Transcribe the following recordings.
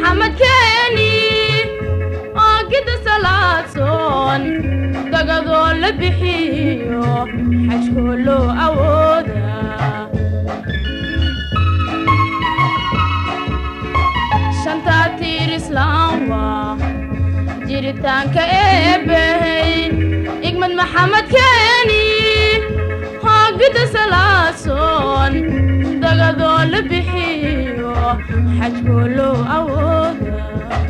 maxamed keeni oogida salaadsoon dagadoo la bixiyo xajkoo loo awooda shantaa tiir islaam waa jiritaanka eebbahey igmad maxamed keeni hoogida salaasoon dagadoo la bixiyo xajkoo loo awooda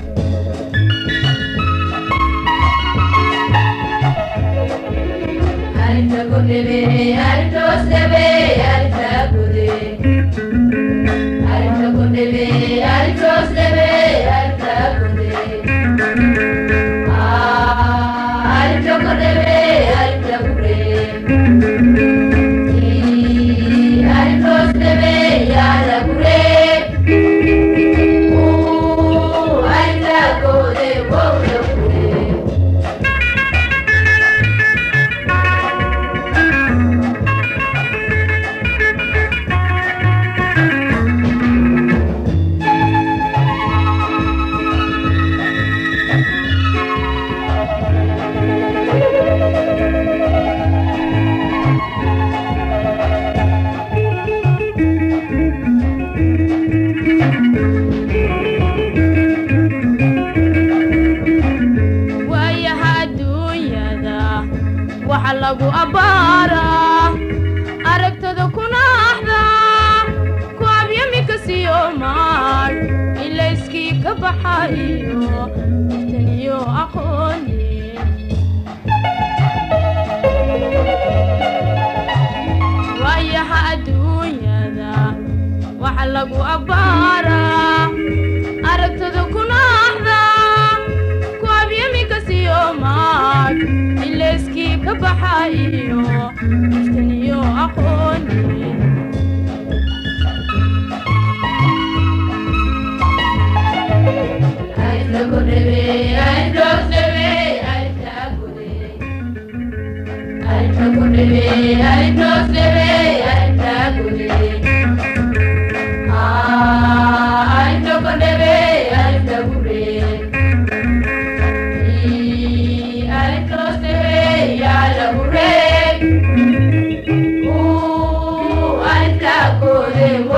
waayaha adduunyada waxa lagu abbaaraa aragtada kunaaxda ku abyamika siyo maag ilayskii ka baxayo iftaniyo aqooni waayaha adduunyada waxa lagu abbaaraa aragtada kunaaxda ku abyamika siyo maag ilayskii ka baxayo iftaniyo aqooni Ooh, I